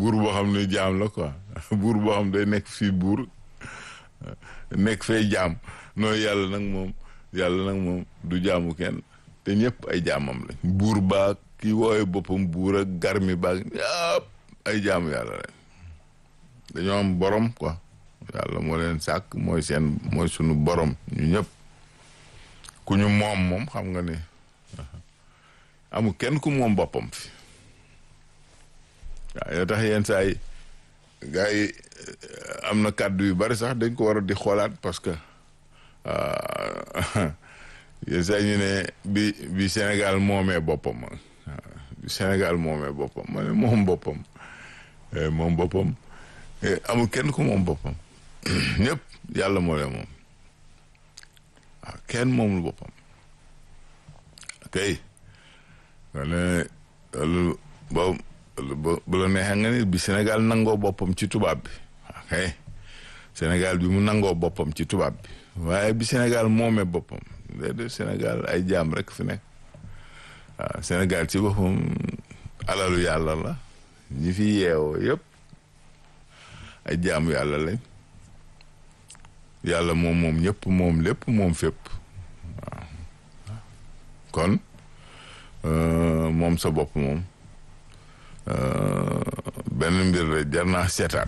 buur boo xam ne jaam la quoi buur boo xam day nekk fii buur nekk fay jaam nooy yàlla nag moom yàlla nag moom du jaamu kenn te ñëpp ay jaamam lañ buur baag ki wooye boppam buur ak garmi baag ñëpp ay jaamu yàlla lañ dañoo am borom quoi yàlla moo leen sàkk mooy seen mooy sunu borom ñu ñëpp ku ñu moom moom xam nga ne amul kenn ku moom boppam fi waaw yoo tax yenn saa yi gars yi am na kàddu yu bari sax dañ ko war a di xoolaat parce que yenn saa ñu ne bi bi Sénégal moomee boppam bi Sénégal moomee boppam ma ne moom boppam moom boppam amul kenn ku moom boppam ñëpp yàlla moo leen moom waaw kenn moomul boppam kay wala loolu boobu bu la neexee nga ni bi Sénégal nangoo boppam ci tubaab bi ok Sénégal bi mu nangoo boppam ci tubaab bi waaye bi Sénégal moomee boppam déedéet Sénégal ay jaam rek fi nekk waaw Sénégal ci boppam alalu yàlla la ñi fi yeewoo yëpp ay jaamu yàlla lañ yàlla moom moom ñëpp moom lépp moom fépp waaw kon moom sa bopp moom benn mbir la jar naa seetaat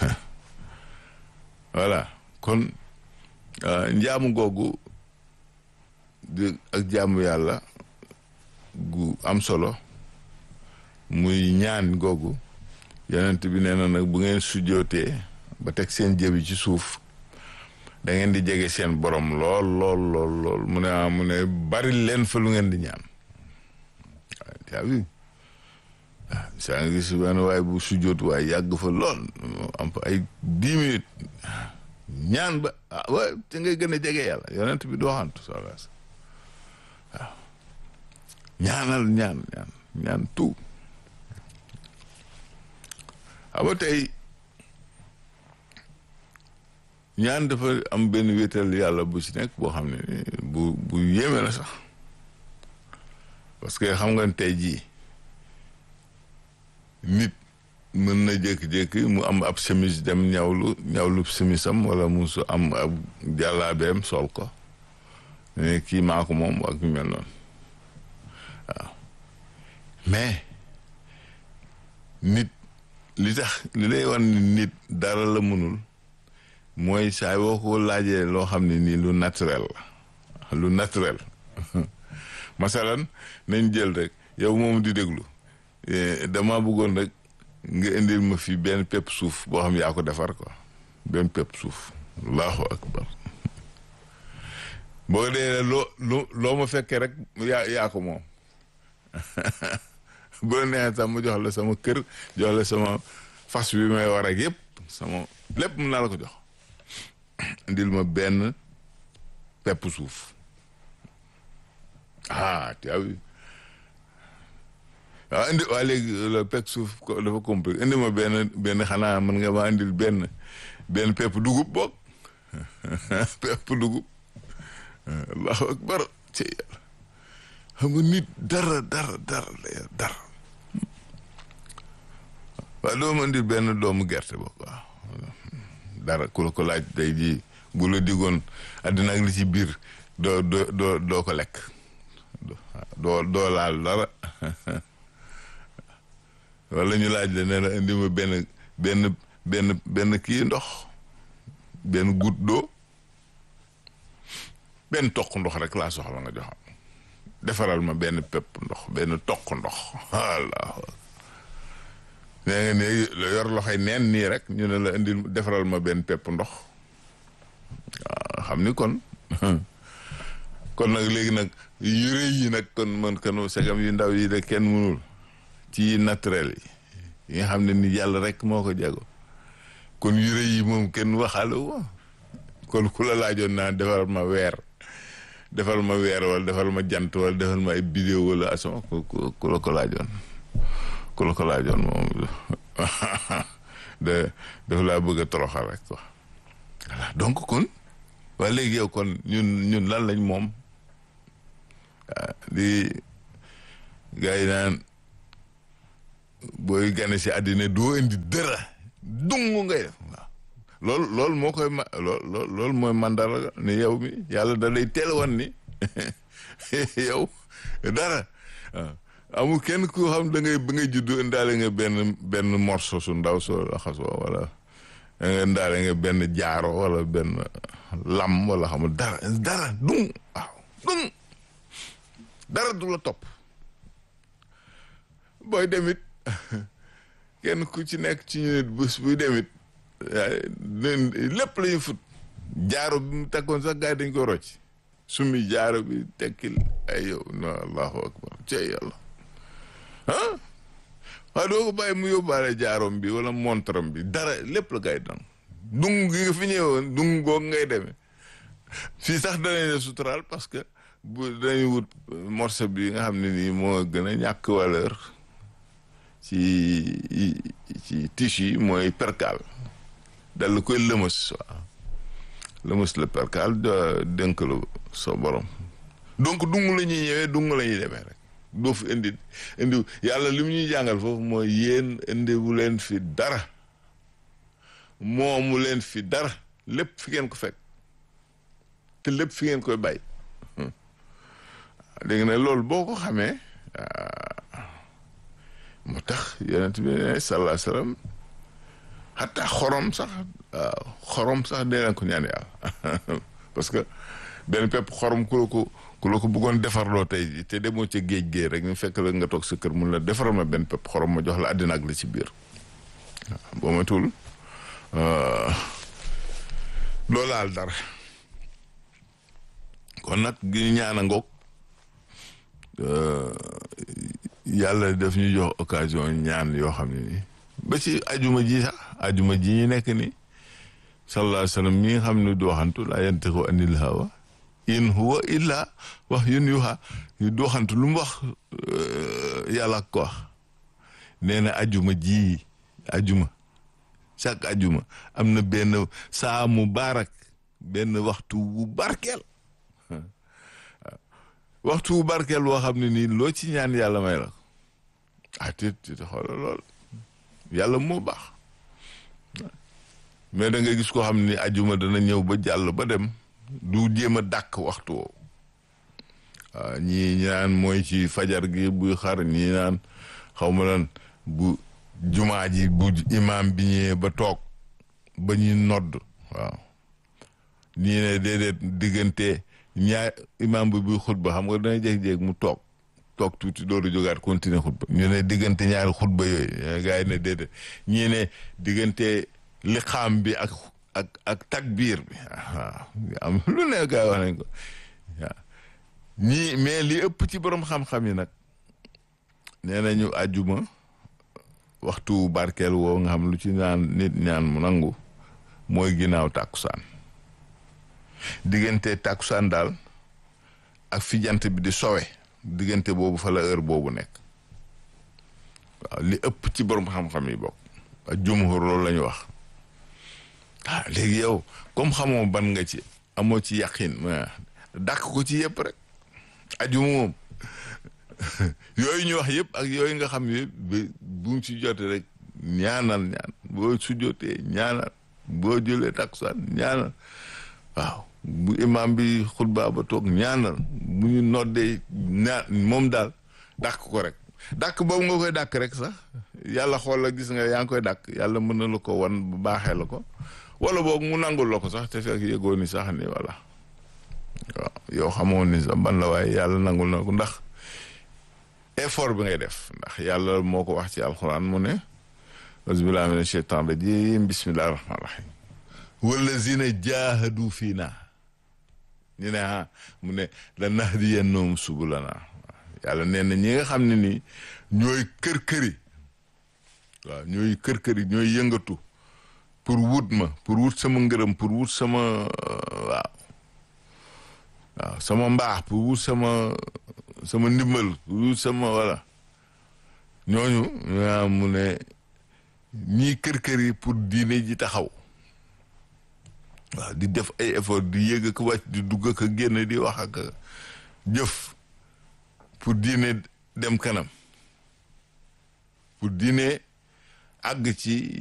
voilà kon njaamu googu di ak jaamu yàlla gu am solo muy ñaan googu yonent bi nee na nag bu ngeen sujjootee ba teg seen jëbi ci suuf da ngeen di jege seen borom lool lool lool lool mu ne ah mu ne bari leen fa lu ngeen di ñaan waaw waaw saa nga gis benn waaye bu sujjoot waaye yàgg fa lool am fa ay dix minutes ñaan ba ah waaye te ngay gën a jege yàlla yonent bi dooxantu sala waaw ñaanal ñaan ñaan ñaan tout aba tey ñaan dafa am benn wéetal yàlla bu ci nekk boo xam ne bu bu yéeme la sax parce que xam nga tey jii nit mën na jékki-jékki mu am ab chemise dem ñawlu ñawlu chemisam wala mu su am ab jàllaabeem sol ko ne kii maa ko moom ak ñu mel noonu waaw mais nit li tax li lay wan ni nit dara la mënul mooy saa boo ko laajee loo xam ne nii lu naturel la lu naturel masalan nañ jël rek yow moom di déglu dama bëggoon rek nga indil ma fi benn pepp suuf boo xam yaa ko defar quoi benn pepp suuf allahu akbar boo dee loo loo loo ma fekkee rek yaa yaa ko moom bu la neexee sax ma jox la sama kër jox la sama fas bi may war ak yëpp sama lépp mun naa la ko jox indil ma benn pepp suuf ah tu as vu waaw indi waa léegi la pepp suuf dafa compliqué indi ma benn benn xanaa mën nga ma indil benn benn pepp dugub boog pepp dugub allahu akbar ci yàlla xam nga nit dara dara dara la dara waaw doo ma indil benn doomu gerte boog waaw dara ku la ko laaj day ji bu la digoon àddina ak li ci biir doo doo doo doo ko lekk doo doo laal dara wala ñu laaj la ne la indi ma benn benn benn benn kii ndox benn goutte d'eau benn toq ndox rek laa soxla nga jox defaral ma benn pepp ndox benn toq ndox walla nee nga ne yor loxoy neen nii rek ñu ne la indi defaral ma benn pepp ndox waaw xam ni kon kon nag léegi nag yu rëy yi nag kon man kanu segam yu ndaw yi de kenn mënul ci naturel yi yi nga xam ne ni yàlla rek moo ko jago kon yu rëy yi moom kenn waxaale wo kon ku la laajoon naa defal ma weer defal ma weer wala defal ma jant wala defal ma ay bidéo wala asama ku la ko laajoon ku la ko laajoon moom de dafa laa bëgg a toroxal rek quoi voilà donc kon waa léegi yow kon ñun ñun lan lañ moom di gars yi naan booy gane si àddina doo indi dara dung ngay def waaw loolu loolu moo koy ma lool loolu mooy mandara ni yow mi yàlla da lay teel wan ni yow dara waaw amul kenn ku xam da ngay ba ngay juddu indaale nga benn benn morso su ndaw soo laxasoo wala nga indaale nga benn jaaro wala benn lam wala xamul dara dara dung waaw dung dara du la topp booy demit kenn ku ci nekk ci ñu nit bés buy demit lépp la ñu fut jaaro bi mu tekkoon sax gars yi dañ ko rocc sumi jaaro bi tekkil ay yow no allahu akbar cey yàlla ah waaye doo ko bàyyi mu yóbbaale jaarom bi wala montram bi dara lépp la gars yi dang dung gi nga fi ñëwoon dung goog ngay demee fii sax danañ la suturaal parce que bu dañuy wut morceau bi nga xam ne nii moo gën a ñàkk valeur ci ci tissu yi mooy percal dal koy lëmës waaw lëmës la percal dénk la sa borom donc dung la ñuy ñëwee dung la ñuy demee rek doo fi indi indi yàlla li mu ñuy jàngal foofu mooy yéen indiwu leen fi dara moomu leen fi dara lépp fi ngeen ko fekk te lépp fi ngeen koy bàyyi léegi nag loolu boo ko xamee moo tax yonent bi ne sallallahu alayhi wasallam xataa xorom sax waaw xorom sax dee leen ko ñaan yàlla parce que benn pepp xorom ku la ko ku la ko bëggoon defarloo tey te demoo ca géej géej rek ñu fekk la nga toog sa kër mun la defaral ma benn pepp xorom ma jox la àddina ak la ci biir waaw boo ma tuul doo laal dara kon nag gi ñaan a ngoog yàlla daf ñu jox occasion ñaan yoo xam ne nii ba ci ajuma ji sax ajuma ji ñu nekk ni sallallahu alayhi wa sallam mi nga xam ne du waxantu laa yantiqu anil hawa in huwa illa wahyun yuha du waxantu lu mu wax yàlla ko wax nee na ajuma ji ajuma chaque ajuma am na benn saa mu baarak benn waxtu bu barkeel waxtu bu barkeel boo xam ne nii loo ci ñaan yàlla may la ko ah te te xoolal lool yàlla moo baax mais da nga gis koo xam ne ajuma dana ñëw ba jàll ba dem du jéem a dàkk waxtu woowu waaw ñii ñaan mooy ci fajar gi buy xar ñii naan xaw ma lan bu jumaa ji bu imaam bi ñëwee ba toog ba ñuy nodd waaw ñii ne déedéet diggante ñaar imaam bi buy xutba xam nga dana jéeg-jéeg mu toog toog tuuti dooru jógaat continuer xutba ñu ne diggante ñaari xutba yooyu gars yi ne déedéet ñii ne diggante liqaam bi ak ak ak takbiir bi waaw am lu ne gars yi wax nañ ko waaw ñii mais li ëpp ci borom xam-xam yi nag nee nañu àjjuma waxtu barkeel woo nga xam lu ci naan nit ñaan mu nangu mooy ginnaaw tàkkusaan diggante tàkkusaan daal ak fi jant bi di sowe diggante boobu fa la heure boobu nekk waaw li ëpp ci borom xam-xam yi bokk ak jumhur loolu la ñu wax ah léegi yow comme xamoo ban nga ci amoo ci yaqin dàq ko ci yëpp rek ajuma moom yooyu ñu wax yëpp ak yooyu nga xam yëpp bu mu ci jotee rek ñaanal ñaan boo su jotee ñaanal boo jëlee takkusaan ñaanal waaw bu imam bi xutba ba toog ñaanal bu ñu noddee ñaan moom daal dàq ko rek dàq boobu nga koy dàq rek sax yàlla xool la gis nga yaa ngi koy dàq yàlla mën na la ko wan bu baaxee la ko wala boog mu nangul la ko sax te fekk yëgoo ni sax ni voilà waaw yow xamoon ni sax ban la waaye yàlla nangul na ko ndax effort bi ngay def ndax yàlla moo ko wax ci alxuraan mu ne auzubillahi mina sheytaan rajim bismillahi rahmaan rahim wallazina jaahadu fii naa ñu ne ah mu ne la nahdiyannahum subulana yàlla nee na ñi nga xam ne nii ñooy kër-këri waaw ñooy kër-këri ñooy yëngatu pour wut ma pour wut sama ngërëm pour wut sama waaw waaw sama mbaax pour wut sama sama ndimbal pour wut sama wala ñooñu ñaa mu ne ñii kër-këri pour diine ji taxaw waaw di def ay effort di yëg ak wàcc di dugg ak génn di wax ak jëf pour diine dem kanam pour diine àgg ci